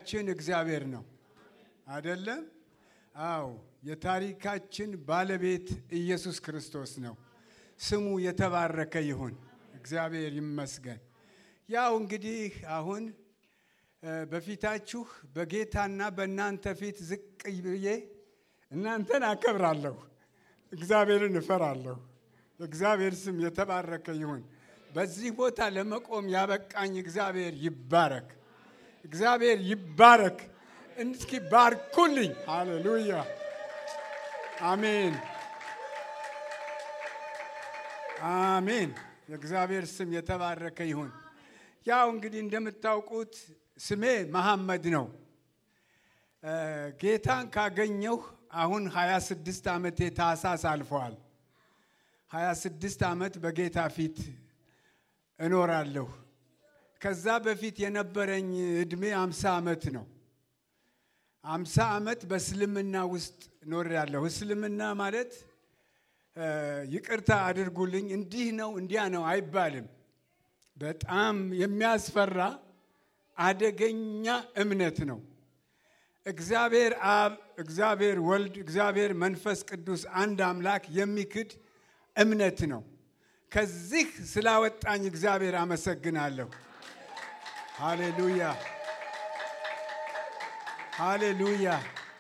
ታሪካችን እግዚአብሔር ነው አይደለም? አዎ፣ የታሪካችን ባለቤት ኢየሱስ ክርስቶስ ነው። ስሙ የተባረከ ይሁን። እግዚአብሔር ይመስገን። ያው እንግዲህ አሁን በፊታችሁ በጌታና በእናንተ ፊት ዝቅ ብዬ እናንተን አከብራለሁ፣ እግዚአብሔርን እፈራለሁ። እግዚአብሔር ስም የተባረከ ይሁን። በዚህ ቦታ ለመቆም ያበቃኝ እግዚአብሔር ይባረክ። እግዚአብሔር ይባረክ። እስኪ ባርኩልኝ። ሃሌሉያ አሜን፣ አሜን። የእግዚአብሔር ስም የተባረከ ይሁን። ያው እንግዲህ እንደምታውቁት ስሜ መሐመድ ነው። ጌታን ካገኘሁ አሁን 26 ዓመቴ ታህሳስ አልፈዋል። 26 ዓመት በጌታ ፊት እኖራለሁ። ከዛ በፊት የነበረኝ ዕድሜ 50 ዓመት ነው። 50 ዓመት በእስልምና ውስጥ ኖሬያለሁ። እስልምና ማለት ይቅርታ አድርጉልኝ፣ እንዲህ ነው እንዲያ ነው አይባልም። በጣም የሚያስፈራ አደገኛ እምነት ነው። እግዚአብሔር አብ፣ እግዚአብሔር ወልድ፣ እግዚአብሔር መንፈስ ቅዱስ አንድ አምላክ የሚክድ እምነት ነው። ከዚህ ስላወጣኝ እግዚአብሔር አመሰግናለሁ። ሃሌሉያ ሃሌሉያ።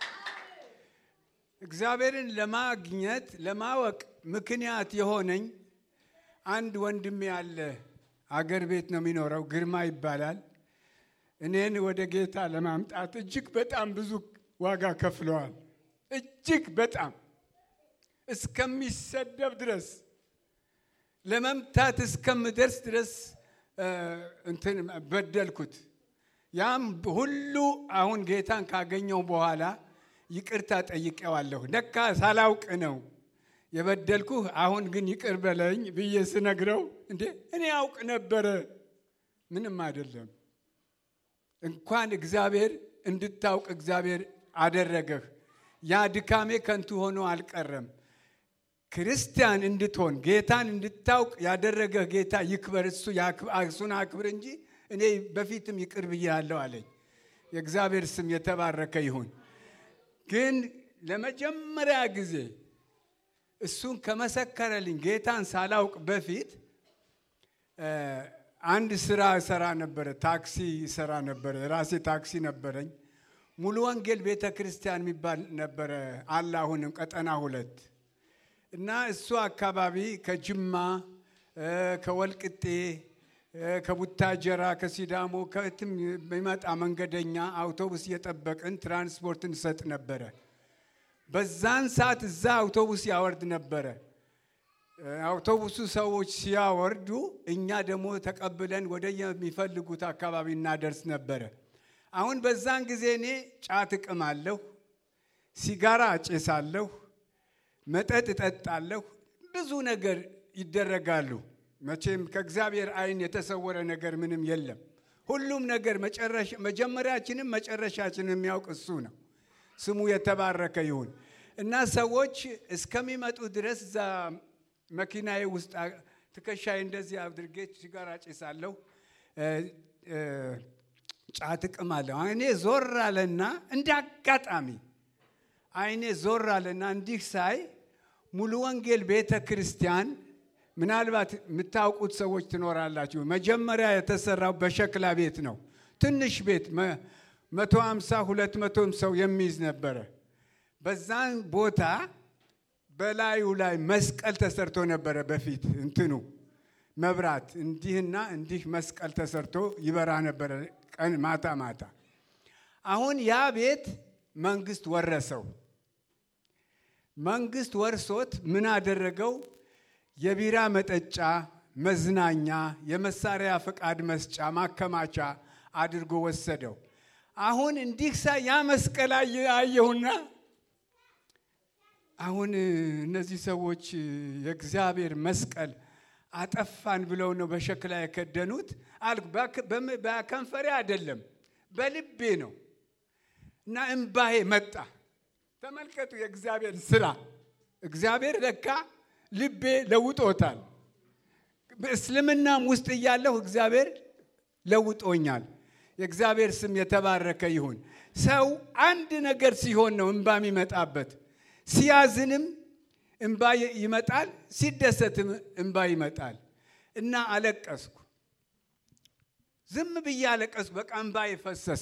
እግዚአብሔርን ለማግኘት ለማወቅ ምክንያት የሆነኝ አንድ ወንድሜ ያለ አገር ቤት ነው የሚኖረው፣ ግርማ ይባላል። እኔን ወደ ጌታ ለማምጣት እጅግ በጣም ብዙ ዋጋ ከፍለዋል። እጅግ በጣም እስከሚሰደብ ድረስ ለመምታት እስከምደርስ ድረስ እንትን በደልኩት። ያም ሁሉ አሁን ጌታን ካገኘው በኋላ ይቅርታ ጠይቄዋለሁ። ለካ ሳላውቅ ነው የበደልኩህ፣ አሁን ግን ይቅር በለኝ ብዬ ስነግረው እንዴ እኔ አውቅ ነበረ። ምንም አይደለም። እንኳን እግዚአብሔር እንድታውቅ እግዚአብሔር አደረገህ። ያ ድካሜ ከንቱ ሆኖ አልቀረም። ክርስቲያን እንድትሆን ጌታን እንድታውቅ ያደረገህ ጌታ ይክበር፣ እሱን አክብር እንጂ እኔ በፊትም ይቅር ብያለሁ አለኝ። የእግዚአብሔር ስም የተባረከ ይሁን። ግን ለመጀመሪያ ጊዜ እሱን ከመሰከረልኝ ጌታን ሳላውቅ በፊት አንድ ስራ እሰራ ነበረ። ታክሲ እሰራ ነበረ። የራሴ ታክሲ ነበረኝ። ሙሉ ወንጌል ቤተ ክርስቲያን የሚባል ነበረ አለ አሁንም ቀጠና ሁለት እና እሱ አካባቢ ከጅማ ከወልቅጤ ከቡታጀራ ከሲዳሞ ከትም የሚመጣ መንገደኛ አውቶቡስ እየጠበቅን ትራንስፖርት እንሰጥ ነበረ። በዛን ሰዓት እዛ አውቶቡስ ያወርድ ነበረ። አውቶቡሱ ሰዎች ሲያወርዱ እኛ ደግሞ ተቀብለን ወደ የሚፈልጉት አካባቢ እናደርስ ነበረ። አሁን በዛን ጊዜ እኔ ጫት እቅማለሁ፣ ሲጋራ አጨሳለሁ፣ መጠጥ እጠጣለሁ። ብዙ ነገር ይደረጋሉ። መቼም ከእግዚአብሔር ዓይን የተሰወረ ነገር ምንም የለም። ሁሉም ነገር መጀመሪያችንም መጨረሻችንን የሚያውቅ እሱ ነው። ስሙ የተባረከ ይሁን እና ሰዎች እስከሚመጡ ድረስ እዛ መኪናዬ ውስጥ ትከሻዬ እንደዚህ አድርጌ ሲጋራ ጭሳለሁ፣ ጫት እቅማለሁ። አይኔ ዞር አለና እንደ አጋጣሚ አይኔ ዞር አለና እንዲህ ሳይ ሙሉ ወንጌል ቤተ ክርስቲያን ምናልባት የምታውቁት ሰዎች ትኖራላችሁ። መጀመሪያ የተሰራው በሸክላ ቤት ነው። ትንሽ ቤት መቶ ሃምሳ ሁለት መቶም ሰው የሚይዝ ነበረ። በዛን ቦታ በላዩ ላይ መስቀል ተሰርቶ ነበረ። በፊት እንትኑ መብራት እንዲህና እንዲህ መስቀል ተሰርቶ ይበራ ነበረ ቀን ማታ ማታ። አሁን ያ ቤት መንግስት ወረሰው። መንግስት ወርሶት ምን አደረገው? የቢራ መጠጫ፣ መዝናኛ፣ የመሳሪያ ፈቃድ መስጫ ማከማቻ አድርጎ ወሰደው። አሁን እንዲህ ሳ ያ መስቀል አየሁና አሁን እነዚህ ሰዎች የእግዚአብሔር መስቀል አጠፋን ብለው ነው በሸክላ የከደኑት አልኩ። በከንፈሬ አይደለም በልቤ ነው እና እምባዬ መጣ። ተመልከቱ የእግዚአብሔር ስራ። እግዚአብሔር ለካ ልቤ ለውጦታል። በእስልምናም ውስጥ እያለሁ እግዚአብሔር ለውጦኛል። የእግዚአብሔር ስም የተባረከ ይሁን። ሰው አንድ ነገር ሲሆን ነው እንባ የሚመጣበት። ሲያዝንም እንባ ይመጣል፣ ሲደሰትም እንባ ይመጣል። እና አለቀስኩ። ዝም ብዬ አለቀስኩ። በቃ እንባ የፈሰሰ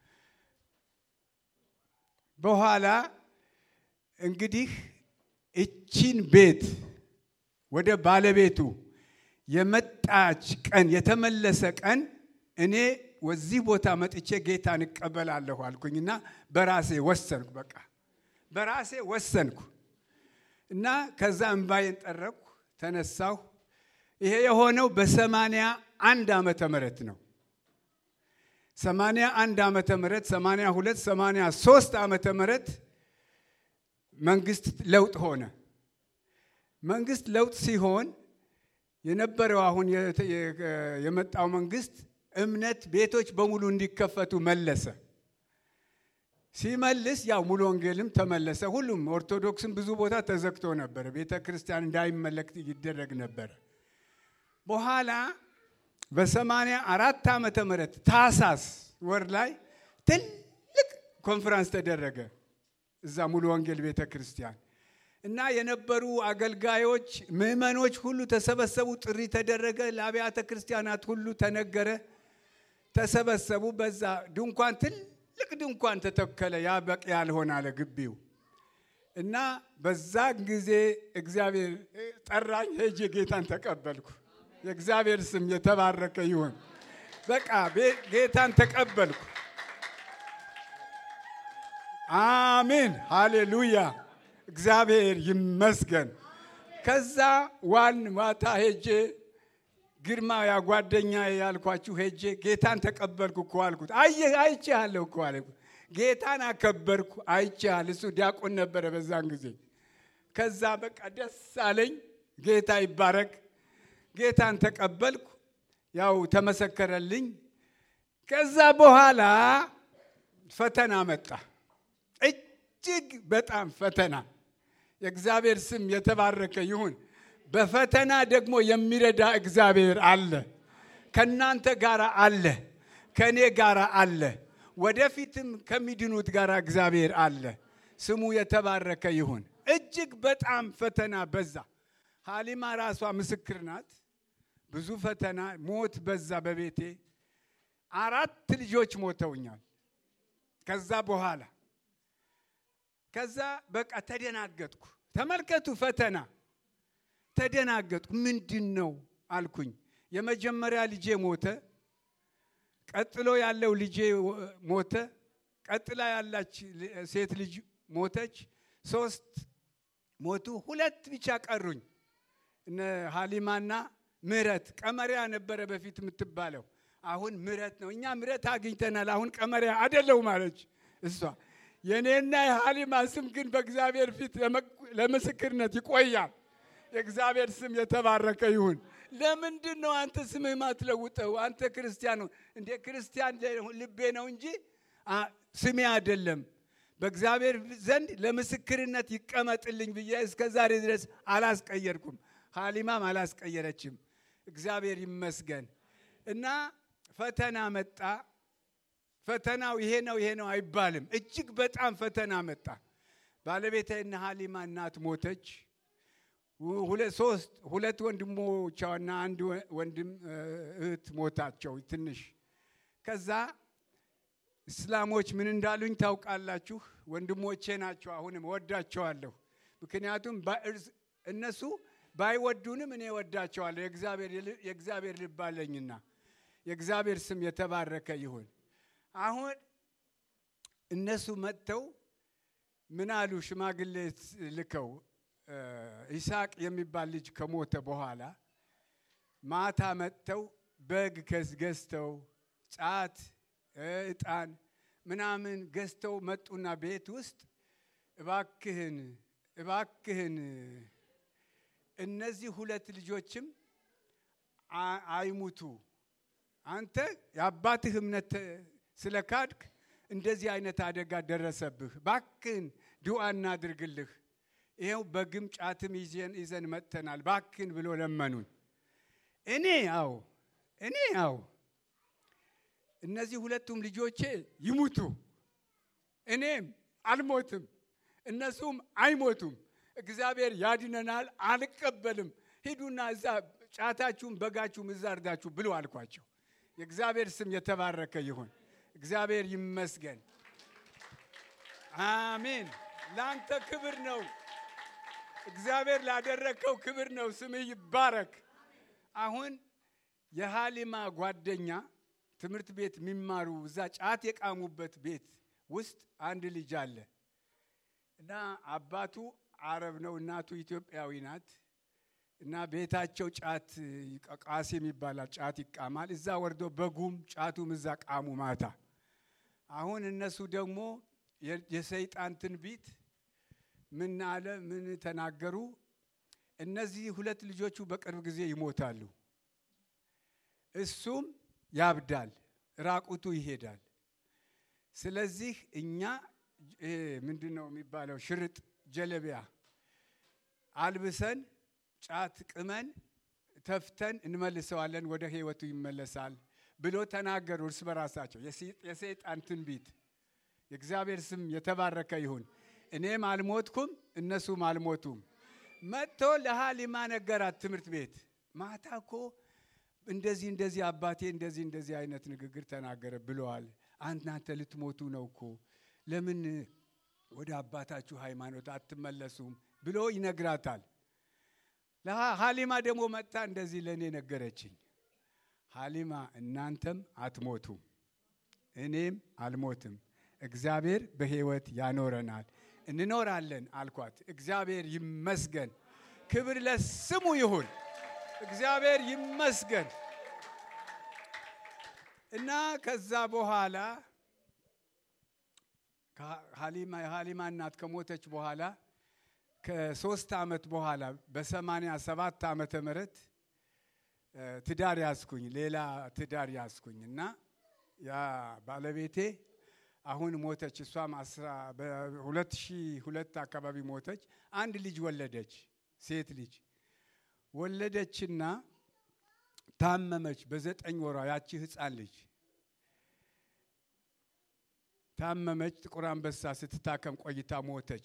በኋላ እንግዲህ እቺን ቤት ወደ ባለቤቱ የመጣች ቀን የተመለሰ ቀን እኔ ወዚህ ቦታ መጥቼ ጌታን እቀበላለሁ አልኩኝና በራሴ ወሰንኩ። በቃ በራሴ ወሰንኩ እና ከዛ እንባዬን ጠረኩ፣ ተነሳሁ። ይሄ የሆነው በሰማንያ አንድ ዓመተ ምህረት ነው። ሰማንያ አንድ ዓመተ ምህረት ሰማንያ ሁለት ሰማንያ ሶስት ዓመተ ምህረት መንግስት ለውጥ ሆነ። መንግስት ለውጥ ሲሆን የነበረው አሁን የመጣው መንግስት እምነት ቤቶች በሙሉ እንዲከፈቱ መለሰ። ሲመልስ ያው ሙሉ ወንጌልም ተመለሰ። ሁሉም ኦርቶዶክስም ብዙ ቦታ ተዘግቶ ነበረ። ቤተ ክርስቲያን እንዳይመለክ ይደረግ ነበረ። በኋላ በሰማንያ አራት ዓመተ ምህረት ታሳስ ወር ላይ ትልቅ ኮንፈረንስ ተደረገ እዛ ሙሉ ወንጌል ቤተ ክርስቲያን እና የነበሩ አገልጋዮች፣ ምዕመኖች ሁሉ ተሰበሰቡ። ጥሪ ተደረገ። ለአብያተ ክርስቲያናት ሁሉ ተነገረ። ተሰበሰቡ። በዛ ድንኳን ትልቅ ድንኳን ተተከለ። ያ በቂ ያልሆነ አለ ግቢው እና በዛ ጊዜ እግዚአብሔር ጠራኝ። ሄጄ ጌታን ተቀበልኩ። የእግዚአብሔር ስም የተባረከ ይሁን። በቃ ጌታን ተቀበልኩ። አሜን፣ ሃሌሉያ፣ እግዚአብሔር ይመስገን። ከዛ ዋን ማታ ሄጄ ግርማ ያ ጓደኛ ያልኳችሁ ሄጄ ጌታን ተቀበልኩ እኮ አልኩት። አየህ አይቼሃለሁ እኮ አለ። ጌታን አከበርኩ አይቼሃል። እሱ ዲያቆን ነበረ በዛን ጊዜ። ከዛ በቃ ደስ አለኝ። ጌታ ይባረክ። ጌታን ተቀበልኩ። ያው ተመሰከረልኝ። ከዛ በኋላ ፈተና መጣ። እጅግ በጣም ፈተና። የእግዚአብሔር ስም የተባረከ ይሁን። በፈተና ደግሞ የሚረዳ እግዚአብሔር አለ። ከእናንተ ጋር አለ፣ ከእኔ ጋር አለ፣ ወደፊትም ከሚድኑት ጋር እግዚአብሔር አለ። ስሙ የተባረከ ይሁን። እጅግ በጣም ፈተና በዛ። ሀሊማ ራሷ ምስክር ናት። ብዙ ፈተና፣ ሞት በዛ በቤቴ አራት ልጆች ሞተውኛል። ከዛ በኋላ ከዛ በቃ ተደናገጥኩ። ተመልከቱ ፈተና ተደናገጥኩ። ምንድን ነው አልኩኝ። የመጀመሪያ ልጄ ሞተ። ቀጥሎ ያለው ልጄ ሞተ። ቀጥላ ያላች ሴት ልጅ ሞተች። ሶስት ሞቱ። ሁለት ብቻ ቀሩኝ። እነ ሀሊማና ምረት ቀመሪያ ነበረ በፊት የምትባለው አሁን ምረት ነው። እኛ ምረት አግኝተናል። አሁን ቀመሪያ አደለው ማለች እሷ። የእኔና የሀሊማ ስም ግን በእግዚአብሔር ፊት ለምስክርነት ይቆያል። የእግዚአብሔር ስም የተባረከ ይሁን። ለምንድን ነው አንተ ስምህ ማትለውጠው? አንተ ክርስቲያን እንደ ክርስቲያን ልቤ ነው እንጂ ስሜ አይደለም። በእግዚአብሔር ዘንድ ለምስክርነት ይቀመጥልኝ ብዬ እስከ ዛሬ ድረስ አላስቀየርኩም። ሀሊማም አላስቀየረችም። እግዚአብሔር ይመስገን። እና ፈተና መጣ። ፈተናው ይሄ ነው ይሄ ነው አይባልም። እጅግ በጣም ፈተና መጣ። ባለቤቴና ሀሊማ እናት ሞተች። ሁለት ሶስት ሁለት ወንድሞቿና አንድ ወንድም እህት ሞታቸው ትንሽ። ከዛ እስላሞች ምን እንዳሉኝ ታውቃላችሁ? ወንድሞቼ ናቸው። አሁንም ወዳቸዋለሁ። ምክንያቱም እነሱ ባይወዱንም እኔ ወዳቸዋለሁ። የእግዚአብሔር ልብ አለኝና የእግዚአብሔር ስም የተባረከ ይሁን። አሁን እነሱ መጥተው ምን አሉ? ሽማግሌ ልከው ይስሐቅ የሚባል ልጅ ከሞተ በኋላ ማታ መጥተው በግ ገዝተው ጫት፣ ዕጣን ምናምን ገዝተው መጡና ቤት ውስጥ እባክህን እባክህን እነዚህ ሁለት ልጆችም አይሙቱ አንተ የአባትህ እምነት ስለ ካድክ እንደዚህ አይነት አደጋ ደረሰብህ። ባክህን ድዋ እናድርግልህ ይኸው በግም ጫትም ይዘን ይዘን መጥተናል ባክን ብሎ ለመኑን። እኔ አው እኔ አው እነዚህ ሁለቱም ልጆቼ ይሙቱ፣ እኔም አልሞትም፣ እነሱም አይሞቱም። እግዚአብሔር ያድነናል፣ አልቀበልም። ሂዱና እዛ ጫታችሁም በጋችሁም እዛ እርዳችሁ ብሎ አልኳቸው። የእግዚአብሔር ስም የተባረከ ይሁን። እግዚአብሔር ይመስገን። አሜን። ለአንተ ክብር ነው። እግዚአብሔር ላደረግከው ክብር ነው። ስምህ ይባረክ። አሁን የሃሊማ ጓደኛ ትምህርት ቤት የሚማሩ እዛ ጫት የቃሙበት ቤት ውስጥ አንድ ልጅ አለ እና አባቱ አረብ ነው፣ እናቱ ኢትዮጵያዊ ናት። እና ቤታቸው ጫት ቃሴም ይባላል። ጫት ይቃማል። እዛ ወርዶ በጉም ጫቱም እዛ ቃሙ ማታ። አሁን እነሱ ደግሞ የሰይጣን ትንቢት ምን አለ? ምን ተናገሩ? እነዚህ ሁለት ልጆቹ በቅርብ ጊዜ ይሞታሉ፣ እሱም ያብዳል፣ ራቁቱ ይሄዳል። ስለዚህ እኛ ምንድን ነው የሚባለው ሽርጥ ጀለቢያ አልብሰን ጫት ቅመን ተፍተን እንመልሰዋለን፣ ወደ ህይወቱ ይመለሳል ብሎ ተናገሩ እርስ በራሳቸው። የሰይጣን ትንቢት። የእግዚአብሔር ስም የተባረከ ይሁን። እኔም አልሞትኩም፣ እነሱም አልሞቱም። መጥቶ ለሃሊማ ነገራት ትምህርት ቤት ማታ እኮ እንደዚህ እንደዚህ አባቴ እንደዚህ እንደዚህ አይነት ንግግር ተናገረ ብለዋል። እናንተ ልትሞቱ ነው እኮ ለምን ወደ አባታችሁ ሃይማኖት አትመለሱም ብሎ ይነግራታል። ሀሊማ ደግሞ መጥታ እንደዚህ ለእኔ ነገረችኝ። ሀሊማ እናንተም አትሞቱም፣ እኔም አልሞትም፣ እግዚአብሔር በህይወት ያኖረናል፣ እንኖራለን አልኳት። እግዚአብሔር ይመስገን፣ ክብር ለስሙ ይሁን። እግዚአብሔር ይመስገን እና ከዛ በኋላ የሀሊማ እናት ከሞተች በኋላ ከሶስት ዓመት በኋላ በሰማንያ ሰባት ዓመተ ምህረት ትዳር ያዝኩኝ፣ ሌላ ትዳር ያዝኩኝ እና ያ ባለቤቴ አሁን ሞተች። እሷም በሁለት ሺህ ሁለት አካባቢ ሞተች። አንድ ልጅ ወለደች፣ ሴት ልጅ ወለደችና ታመመች። በዘጠኝ ወሯ ያቺ ህፃን ልጅ ታመመች። ጥቁር አንበሳ ስትታከም ቆይታ ሞተች።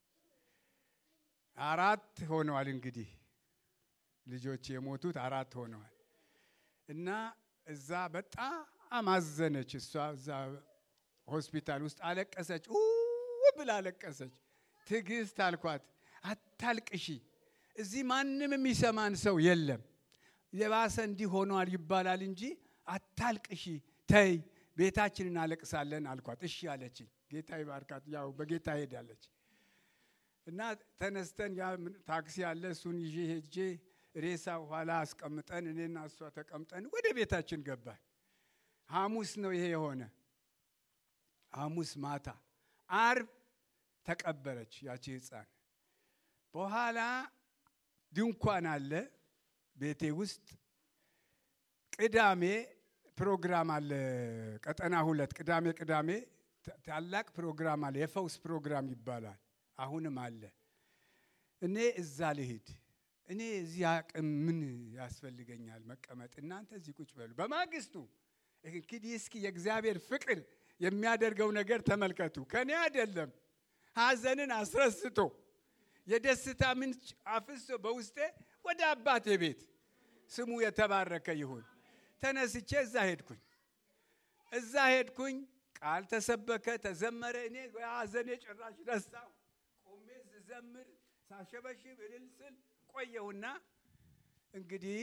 አራት ሆነዋል። እንግዲህ ልጆች የሞቱት አራት ሆነዋል እና እዛ በጣም አዘነች። እሷ እዛ ሆስፒታል ውስጥ አለቀሰች፣ ብላ አለቀሰች። ትዕግስት አልኳት፣ አታልቅሺ፣ እዚህ ማንም የሚሰማን ሰው የለም። የባሰ እንዲህ ሆኗል ይባላል እንጂ አታልቅሺ፣ ተይ፣ ቤታችን እናለቅሳለን አልኳት። እሺ አለችኝ። ጌታ ይባርካት። ያው በጌታ ሄዳለች። እና ተነስተን ያ ታክሲ አለ እሱን ይዤ ሄጄ ሬሳ ኋላ አስቀምጠን እኔና እሷ ተቀምጠን ወደ ቤታችን ገባን። ሐሙስ ነው ይሄ የሆነ ሐሙስ ማታ፣ አርብ ተቀበረች ያቺ ህፃን። በኋላ ድንኳን አለ ቤቴ ውስጥ። ቅዳሜ ፕሮግራም አለ ቀጠና ሁለት ቅዳሜ ቅዳሜ ታላቅ ፕሮግራም አለ የፈውስ ፕሮግራም ይባላል። አሁንም አለ። እኔ እዛ ልሂድ፣ እኔ እዚህ አቅም ምን ያስፈልገኛል መቀመጥ፣ እናንተ እዚህ ቁጭ በሉ። በማግስቱ እንግዲህ እስኪ የእግዚአብሔር ፍቅር የሚያደርገው ነገር ተመልከቱ። ከኔ አይደለም ሐዘንን አስረስቶ የደስታ ምንጭ አፍሶ በውስጤ ወደ አባቴ ቤት ስሙ የተባረከ ይሁን። ተነስቼ እዛ ሄድኩኝ። እዛ ሄድኩኝ። ቃል ተሰበከ፣ ተዘመረ። እኔ ሐዘኔ ጭራሽ ረሳሁ። ቆሜ ስዘምር ሳሸበሽብ እልል ስል ቆየሁና እንግዲህ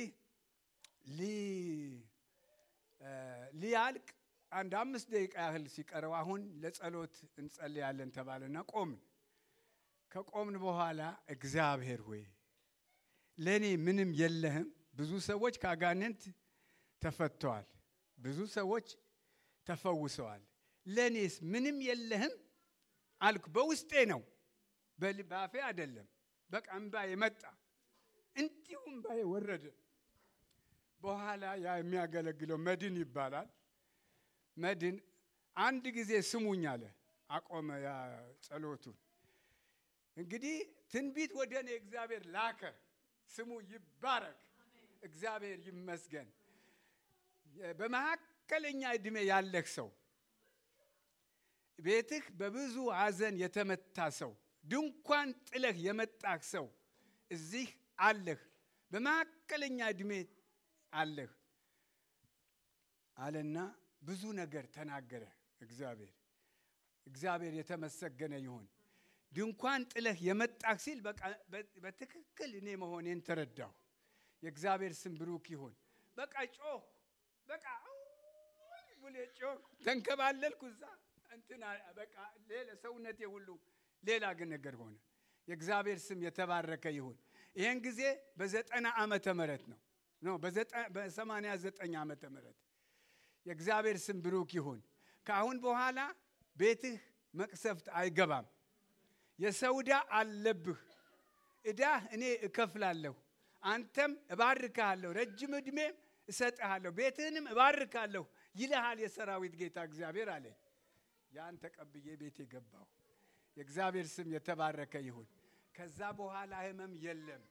ሊያልቅ አንድ አምስት ደቂቃ ያህል ሲቀረው አሁን ለጸሎት እንጸልያለን ተባለና ቆምን። ከቆምን በኋላ እግዚአብሔር ሆይ ለእኔ ምንም የለህም። ብዙ ሰዎች ከአጋንንት ተፈተዋል። ብዙ ሰዎች ተፈውሰዋል። ለእኔስ ምንም የለህም አልኩ። በውስጤ ነው፣ በአፌ አይደለም። በቃ እምባዬ መጣ፣ እንዲሁ እምባዬ ወረደ። በኋላ ያ የሚያገለግለው መድን ይባላል። መድን አንድ ጊዜ ስሙኝ አለ። አቆመ ያ ጸሎቱን። እንግዲህ ትንቢት ወደ እኔ እግዚአብሔር ላከ። ስሙ ይባረክ። እግዚአብሔር ይመስገን። በመካከለኛ ዕድሜ ያለህ ሰው ቤትህ በብዙ ሐዘን የተመታ ሰው ድንኳን ጥለህ የመጣህ ሰው እዚህ አለህ። በመካከለኛ ዕድሜ አለህ አለና ብዙ ነገር ተናገረ እግዚአብሔር። እግዚአብሔር የተመሰገነ ይሁን። ድንኳን ጥለህ የመጣህ ሲል በቃ በትክክል እኔ መሆኔን ተረዳሁ። የእግዚአብሔር ስም ብሩክ ይሁን። በቃ ጮህ በቃ ብሌ ጮህ ተንከባለልኩ እዛ እንትና በቃ ሌላ ሰውነቴ ሁሉ ሌላ ግን ነገር ሆነ። የእግዚአብሔር ስም የተባረከ ይሁን። ይህን ጊዜ በዘጠና ዓመተ ምህረት ነው ነው በሰማንያ ዘጠኝ ዓመተ ምህረት የእግዚአብሔር ስም ብሩክ ይሁን። ከአሁን በኋላ ቤትህ መቅሰፍት አይገባም። የሰው ዕዳ አለብህ። ዕዳህ እኔ እከፍላለሁ፣ አንተም እባርካለሁ፣ ረጅም ዕድሜም እሰጥሃለሁ፣ ቤትህንም እባርካለሁ ይልሃል የሰራዊት ጌታ እግዚአብሔር አለኝ። ያን ተቀብዬ ቤቴ ገባሁ። የእግዚአብሔር ስም የተባረከ ይሁን። ከዛ በኋላ ህመም የለም፣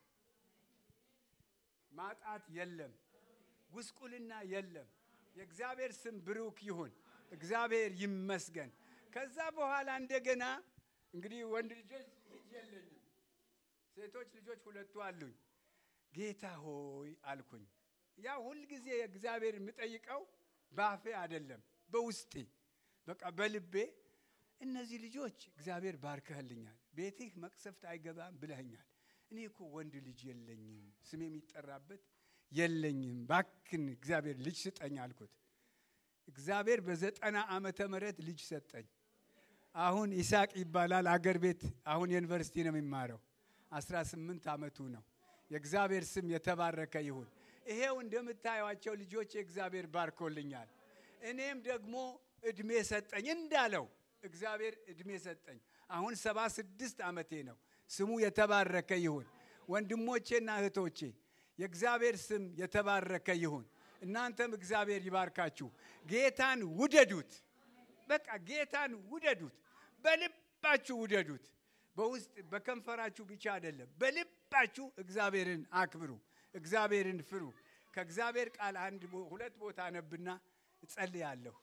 ማጣት የለም፣ ጉስቁልና የለም። የእግዚአብሔር ስም ብሩክ ይሁን። እግዚአብሔር ይመስገን። ከዛ በኋላ እንደገና እንግዲህ ወንድ ልጆች ልጅ የለኝም፣ ሴቶች ልጆች ሁለቱ አሉኝ። ጌታ ሆይ አልኩኝ። ያ ሁልጊዜ የእግዚአብሔር የምጠይቀው ባፌ አይደለም፣ በውስጤ በቃ በልቤ እነዚህ ልጆች እግዚአብሔር ባርከህልኛል፣ ቤትህ መቅሰፍት አይገባም ብለኸኛል። እኔ እኮ ወንድ ልጅ የለኝም፣ ስም የሚጠራበት የለኝም፣ ባክን እግዚአብሔር ልጅ ስጠኝ አልኩት። እግዚአብሔር በዘጠና ዓመተ ምህረት ልጅ ሰጠኝ። አሁን ይስሐቅ ይባላል። አገር ቤት አሁን ዩኒቨርሲቲ ነው የሚማረው። 18 ዓመቱ ነው። የእግዚአብሔር ስም የተባረከ ይሁን። ይሄው እንደምታዩቸው ልጆች እግዚአብሔር ባርኮልኛል። እኔም ደግሞ እድሜ ሰጠኝ እንዳለው እግዚአብሔር እድሜ ሰጠኝ። አሁን ሰባ ስድስት ዓመቴ ነው። ስሙ የተባረከ ይሁን። ወንድሞቼና እህቶቼ የእግዚአብሔር ስም የተባረከ ይሁን። እናንተም እግዚአብሔር ይባርካችሁ። ጌታን ውደዱት። በቃ ጌታን ውደዱት። በልባችሁ ውደዱት። በውስጥ በከንፈራችሁ ብቻ አይደለም፣ በልባችሁ እግዚአብሔርን አክብሩ፣ እግዚአብሔርን ፍሩ። ከእግዚአብሔር ቃል አንድ ሁለት ቦታ ነብና እጸልያለሁ።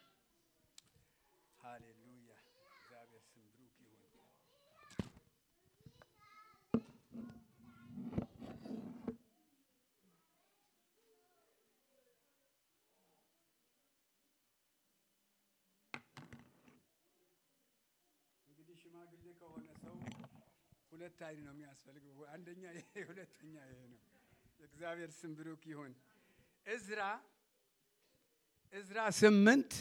ሃሌሉያ! እግዚአብሔር ስም ብሩክ ይሁን። እንግዲህ ሽማግሌ ከሆነ ሰው ሁለት አይን ነው የሚያስፈልገው። አንደኛ ይሄ፣ ሁለተኛ ይሄ ነው። የእግዚአብሔር ስም ብሩክ ይሁን። እዝራ እዝራ ስምንት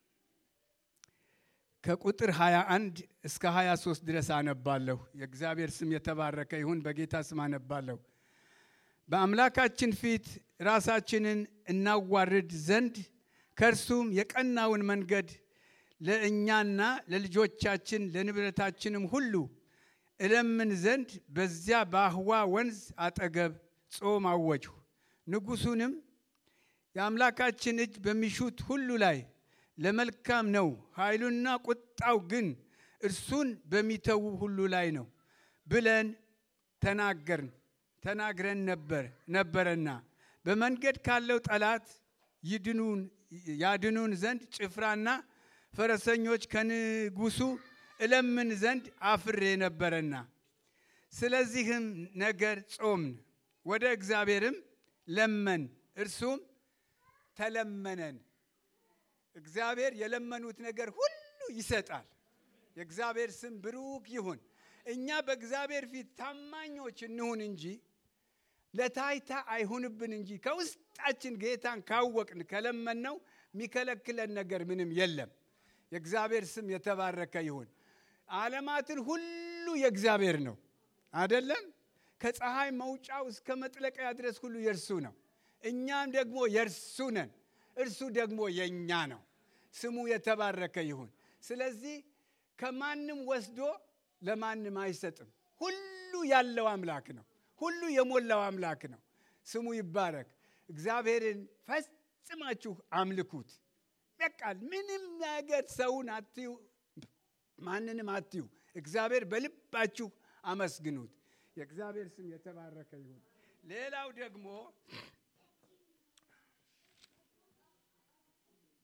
ከቁጥር 21 እስከ 23 ድረስ አነባለሁ። የእግዚአብሔር ስም የተባረከ ይሁን። በጌታ ስም አነባለሁ። በአምላካችን ፊት ራሳችንን እናዋርድ ዘንድ ከእርሱም የቀናውን መንገድ ለእኛና ለልጆቻችን ለንብረታችንም ሁሉ እለምን ዘንድ በዚያ በአህዋ ወንዝ አጠገብ ጾም አወጅሁ። ንጉሡንም የአምላካችን እጅ በሚሹት ሁሉ ላይ ለመልካም ነው፣ ኃይሉና ቁጣው ግን እርሱን በሚተዉ ሁሉ ላይ ነው ብለን ተናገርን ተናግረን ነበር ነበረና በመንገድ ካለው ጠላት ይድኑን ያድኑን ዘንድ ጭፍራና ፈረሰኞች ከንጉሱ እለምን ዘንድ አፍሬ ነበረና ስለዚህም ነገር ጾምን፣ ወደ እግዚአብሔርም ለመን፣ እርሱም ተለመነን። እግዚአብሔር የለመኑት ነገር ሁሉ ይሰጣል። የእግዚአብሔር ስም ብሩክ ይሁን። እኛ በእግዚአብሔር ፊት ታማኞች እንሁን እንጂ ለታይታ አይሁንብን እንጂ ከውስጣችን ጌታን ካወቅን ከለመነው የሚከለክለን ነገር ምንም የለም። የእግዚአብሔር ስም የተባረከ ይሁን። ዓለማትን ሁሉ የእግዚአብሔር ነው አደለም? ከፀሐይ መውጫው እስከ መጥለቂያ ድረስ ሁሉ የእርሱ ነው። እኛም ደግሞ የእርሱ ነን። እርሱ ደግሞ የእኛ ነው። ስሙ የተባረከ ይሁን። ስለዚህ ከማንም ወስዶ ለማንም አይሰጥም። ሁሉ ያለው አምላክ ነው። ሁሉ የሞላው አምላክ ነው። ስሙ ይባረክ። እግዚአብሔርን ፈጽማችሁ አምልኩት። በቃል ምንም ነገር ሰውን አትዩ፣ ማንንም አትዩ። እግዚአብሔር በልባችሁ አመስግኑት። የእግዚአብሔር ስም የተባረከ ይሁን። ሌላው ደግሞ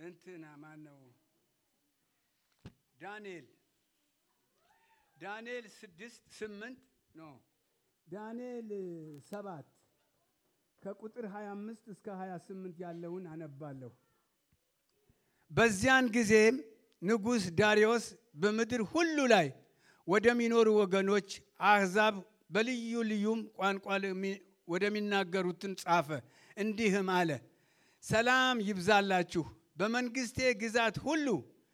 እንትና ማን ነው? ዳንኤል ዳንኤል ስድስት ስምንት ኖ ዳንኤል ሰባት ከቁጥር 25 እስከ 28 ያለውን አነባለሁ። በዚያን ጊዜም ንጉሥ ዳርዮስ በምድር ሁሉ ላይ ወደሚኖሩ ወገኖች አሕዛብ በልዩ ልዩም ቋንቋ ወደሚናገሩትን ጻፈ። እንዲህም አለ፣ ሰላም ይብዛላችሁ። በመንግስቴ ግዛት ሁሉ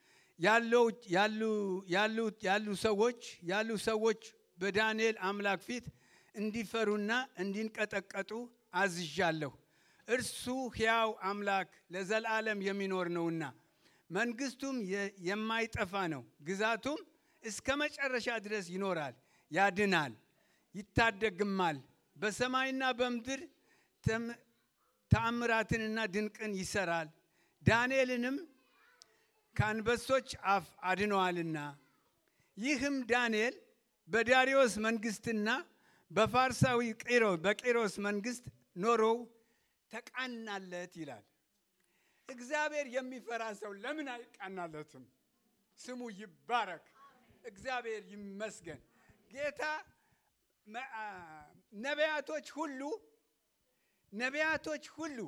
ያሉ ሰዎች ያሉ ሰዎች በዳንኤል አምላክ ፊት እንዲፈሩና እንዲንቀጠቀጡ አዝዣለሁ። እርሱ ሕያው አምላክ ለዘላለም የሚኖር ነውና መንግስቱም የማይጠፋ ነው። ግዛቱም እስከ መጨረሻ ድረስ ይኖራል፣ ያድናል፣ ይታደግማል። በሰማይና በምድር ተአምራትንና ድንቅን ይሰራል። ዳንኤልንም ከአንበሶች አፍ አድነዋልና። ይህም ዳንኤል በዳሪዮስ መንግስትና በፋርሳዊ በቂሮስ መንግስት ኖሮው ተቃናለት ይላል። እግዚአብሔር የሚፈራ ሰው ለምን አይቃናለትም? ስሙ ይባረክ። እግዚአብሔር ይመስገን። ጌታ ነቢያቶች ሁሉ ነቢያቶች ሁሉ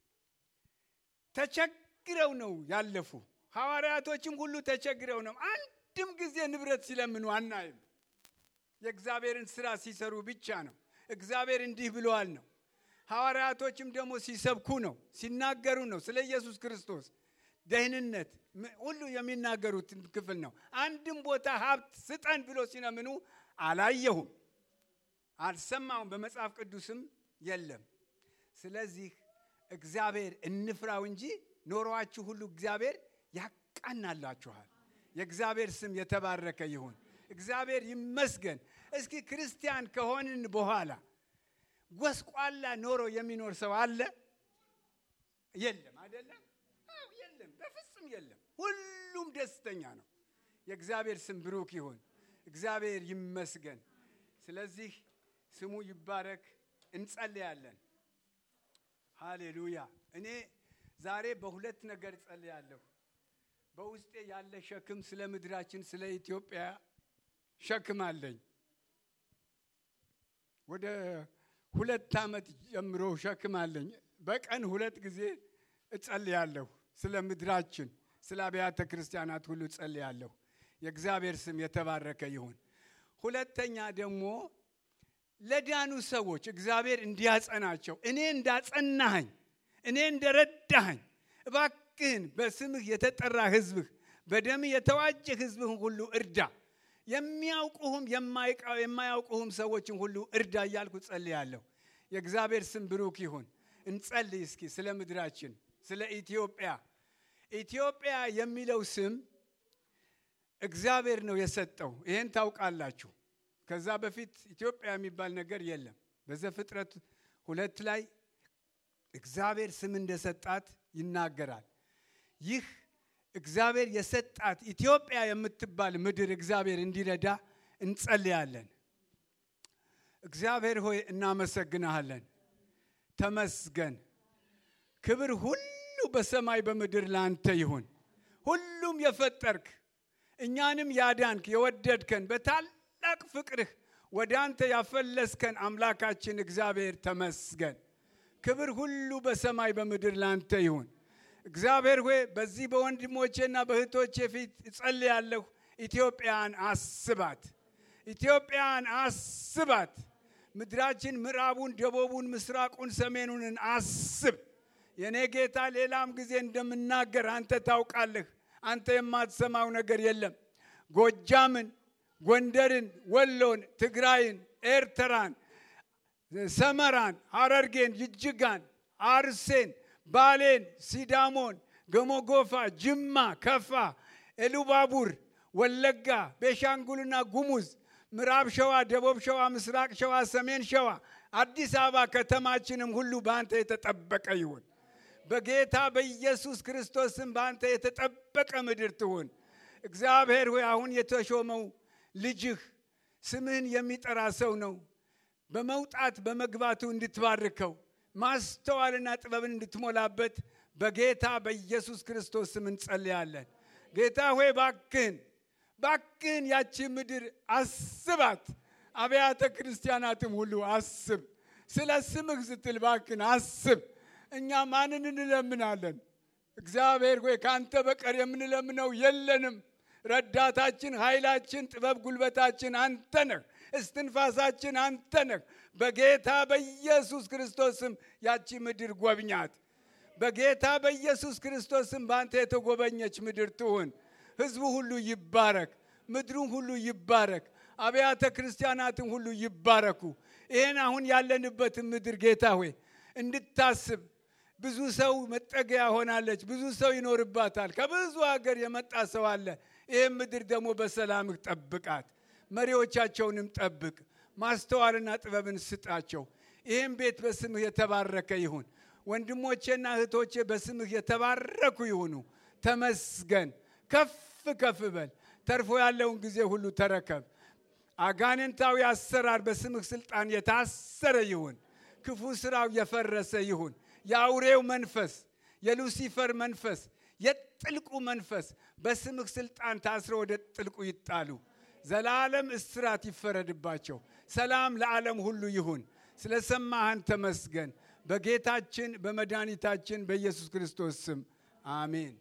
ተቸግረው ነው ያለፉ። ሐዋርያቶችም ሁሉ ተቸግረው ነው። አንድም ጊዜ ንብረት ሲለምኑ አናይም። የእግዚአብሔርን ስራ ሲሰሩ ብቻ ነው። እግዚአብሔር እንዲህ ብለዋል ነው። ሐዋርያቶችም ደግሞ ሲሰብኩ ነው፣ ሲናገሩ ነው። ስለ ኢየሱስ ክርስቶስ ደህንነት ሁሉ የሚናገሩት ክፍል ነው። አንድም ቦታ ሀብት ስጠን ብሎ ሲለምኑ አላየሁም፣ አልሰማሁም። በመጽሐፍ ቅዱስም የለም። ስለዚህ እግዚአብሔር እንፍራው እንጂ ኖሯችሁ ሁሉ እግዚአብሔር ያቃናላችኋል። የእግዚአብሔር ስም የተባረከ ይሁን። እግዚአብሔር ይመስገን። እስኪ ክርስቲያን ከሆንን በኋላ ጎስቋላ ኖሮ የሚኖር ሰው አለ? የለም። አይደለም? የለም፣ በፍጹም የለም። ሁሉም ደስተኛ ነው። የእግዚአብሔር ስም ብሩክ ይሁን። እግዚአብሔር ይመስገን። ስለዚህ ስሙ ይባረክ። እንጸልያለን። ሃሌሉያ። እኔ ዛሬ በሁለት ነገር ጸልያለሁ። በውስጤ ያለ ሸክም ስለ ምድራችን ስለ ኢትዮጵያ ሸክም አለኝ። ወደ ሁለት ዓመት ጀምሮ ሸክም አለኝ። በቀን ሁለት ጊዜ እጸልያለሁ። ስለ ምድራችን፣ ስለ አብያተ ክርስቲያናት ሁሉ እጸልያለሁ። የእግዚአብሔር ስም የተባረከ ይሁን። ሁለተኛ ደግሞ ለዳኑ ሰዎች እግዚአብሔር እንዲያጸናቸው እኔ እንዳጸናኸኝ እኔ እንደረዳኸኝ እባክህን በስምህ የተጠራ ሕዝብህ በደምህ የተዋጀ ሕዝብህን ሁሉ እርዳ የሚያውቁህም የማያውቁህም ሰዎችን ሁሉ እርዳ እያልኩ ጸልያለሁ። የእግዚአብሔር ስም ብሩክ ይሁን። እንጸልይ እስኪ ስለ ምድራችን፣ ስለ ኢትዮጵያ። ኢትዮጵያ የሚለው ስም እግዚአብሔር ነው የሰጠው። ይሄን ታውቃላችሁ። ከዛ በፊት ኢትዮጵያ የሚባል ነገር የለም። በዘፍጥረት ሁለት ላይ እግዚአብሔር ስም እንደሰጣት ይናገራል። ይህ እግዚአብሔር የሰጣት ኢትዮጵያ የምትባል ምድር እግዚአብሔር እንዲረዳ እንጸልያለን። እግዚአብሔር ሆይ እናመሰግናሃለን። ተመስገን። ክብር ሁሉ በሰማይ በምድር ለአንተ ይሁን። ሁሉም የፈጠርክ እኛንም ያዳንክ የወደድከን በታላቅ ፍቅርህ ወደ አንተ ያፈለስከን አምላካችን እግዚአብሔር ተመስገን። ክብር ሁሉ በሰማይ በምድር ለአንተ ይሁን። እግዚአብሔር ሆይ በዚህ በወንድሞቼና በእህቶቼ ፊት እጸልያለሁ። ኢትዮጵያን አስባት፣ ኢትዮጵያን አስባት። ምድራችን ምዕራቡን፣ ደቡቡን፣ ምስራቁን፣ ሰሜኑንን አስብ። የእኔ ጌታ ሌላም ጊዜ እንደምናገር አንተ ታውቃለህ። አንተ የማትሰማው ነገር የለም። ጎጃምን፣ ጎንደርን፣ ወሎን፣ ትግራይን፣ ኤርትራን፣ ሰመራን፣ ሐረርጌን፣ ጅጅጋን፣ አርሴን ባሌን፣ ሲዳሞን፣ ገሞጎፋ፣ ጅማ፣ ከፋ፣ ኤሉባቡር፣ ወለጋ፣ ቤሻንጉልና ጉሙዝ፣ ምዕራብ ሸዋ፣ ደቡብ ሸዋ፣ ምስራቅ ሸዋ፣ ሰሜን ሸዋ፣ አዲስ አበባ ከተማችንም ሁሉ በአንተ የተጠበቀ ይሁን። በጌታ በኢየሱስ ክርስቶስም በአንተ የተጠበቀ ምድር ትሁን። እግዚአብሔር ሆይ አሁን የተሾመው ልጅህ ስምህን የሚጠራ ሰው ነው። በመውጣት በመግባቱ እንድትባርከው ማስተዋልና ጥበብን እንድትሞላበት በጌታ በኢየሱስ ክርስቶስ ስም እንጸልያለን። ጌታ ሆይ ባክን ባክን ያቺ ምድር አስባት፣ አብያተ ክርስቲያናትም ሁሉ አስብ። ስለ ስምህ ስትል ባክን አስብ። እኛ ማንን እንለምናለን? እግዚአብሔር ሆይ ከአንተ በቀር የምንለምነው የለንም። ረዳታችን፣ ኃይላችን፣ ጥበብ፣ ጉልበታችን አንተ ነህ። እስትንፋሳችን አንተ ነህ። በጌታ በኢየሱስ ክርስቶስም ያቺ ምድር ጎብኛት። በጌታ በኢየሱስ ክርስቶስም በአንተ የተጎበኘች ምድር ትሁን። ሕዝቡ ሁሉ ይባረክ፣ ምድሩም ሁሉ ይባረክ፣ አብያተ ክርስቲያናትም ሁሉ ይባረኩ። ይህን አሁን ያለንበትን ምድር ጌታ ሆይ እንድታስብ ብዙ ሰው መጠገያ ሆናለች። ብዙ ሰው ይኖርባታል። ከብዙ ሀገር የመጣ ሰው አለ። ይህም ምድር ደግሞ በሰላምህ ጠብቃት፣ መሪዎቻቸውንም ጠብቅ፣ ማስተዋልና ጥበብን ስጣቸው። ይህም ቤት በስምህ የተባረከ ይሁን። ወንድሞቼና እህቶቼ በስምህ የተባረኩ ይሁኑ። ተመስገን። ከፍ ከፍ በል። ተርፎ ያለውን ጊዜ ሁሉ ተረከብ። አጋንንታዊ አሰራር በስምህ ስልጣን የታሰረ ይሁን። ክፉ ስራው የፈረሰ ይሁን። የአውሬው መንፈስ፣ የሉሲፈር መንፈስ፣ የጥልቁ መንፈስ በስምህ ስልጣን ታስረው ወደ ጥልቁ ይጣሉ። ዘላለም እስራት ይፈረድባቸው። ሰላም ለዓለም ሁሉ ይሁን። ስለ ሰማህን ተመስገን። በጌታችን በመድኃኒታችን በኢየሱስ ክርስቶስ ስም አሜን።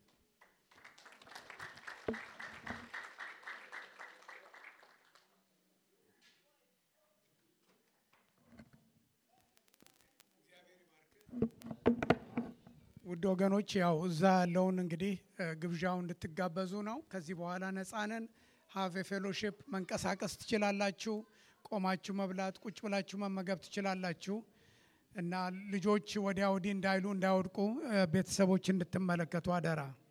ውድ ወገኖች ያው እዛ ያለውን እንግዲህ ግብዣው እንድትጋበዙ ነው። ከዚህ በኋላ ነፃነን ሀቭ ፌሎሺፕ መንቀሳቀስ ትችላላችሁ። ቆማችሁ መብላት፣ ቁጭ ብላችሁ መመገብ ትችላላችሁ እና ልጆች ወዲያ ወዲህ እንዳይሉ እንዳይወድቁ ቤተሰቦች እንድትመለከቱ አደራ።